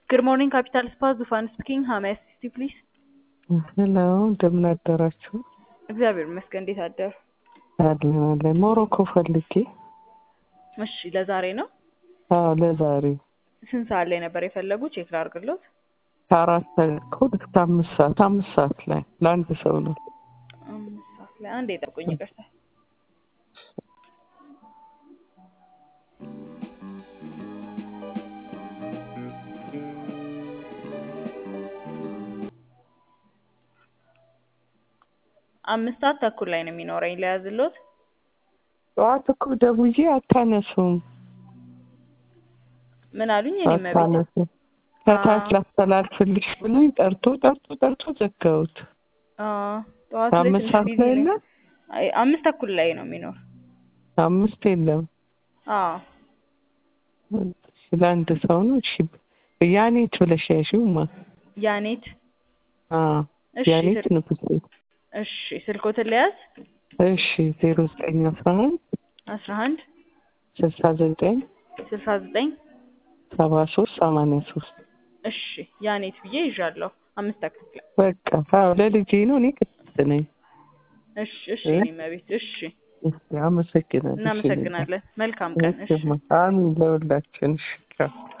Good morning, Capital Spa. ዙፋን ስፒኪንግ ሃው ሜይ አይ አሲስት ዩ ፕሊዝ? ሄሎ እንደምን አደራችሁ? እግዚአብሔር ይመስገን። እንዴት አደሩ? አለን አለን። ሞሮኮ ፈልጌ። እሺ፣ ለዛሬ ነው? አዎ ለዛሬ ስንት ሰዓት ላይ ነበር የፈለጉ? ቼክ ላድርግሎት። ከአራት ተኩል እስከ አምስት ሰዓት አምስት ሰዓት ላይ ለአንድ ሰው ነው። አምስት ሰዓት ላይ አንዴ ጠብቁኝ፣ ይቅርታ። አምስት ሰዓት ተኩል ላይ ነው የሚኖረኝ። ለያዝሎት ጠዋት እኮ ደውዬ አታነሱም ምን አሉኝ? እኔ መቤት አታነሱም። ከታች ላስተላልፍልሽ ብሎኝ ጠርቶ ጠርቶ ጠርቶ ዘጋሁት። ጠዋት ላይ አምስት ትንሽ ሰዓት ቢዚ ላይ ነኝ። የለም አይ፣ አምስት ተኩል ላይ ነው የሚኖር። አምስት የለም። አዎ እሺ፣ ለአንድ ሰው ነው። እሺ ያኔት ብለሽ ያዥውማ። ያኔት አዎ እሺ፣ ያኔት ስል- ንጉሴ። እሺ ስልኮትን ለያዝ እሺ ዜሮ ዘጠኝ አስራ አንድ አስራ አንድ ስልሳ ዘጠኝ ስልሳ ዘጠኝ ሰባ ሶስት ሰማንያ ሶስት እሺ ያኔት ብዬ ይዣለሁ። አምስት ተኩል ላይ በቃ አዎ ለልጄ ነው። እኔ ቅድስት ነኝ። እሺ እሺ እ? እኔ መቤት እሺ እሺ፣ አመሰግናለሁ። እሺ፣ እናመሰግናለን። መልካም ቀን። እሺ እሺ፣ አሚን ለሁላችን። እሺ ቻው።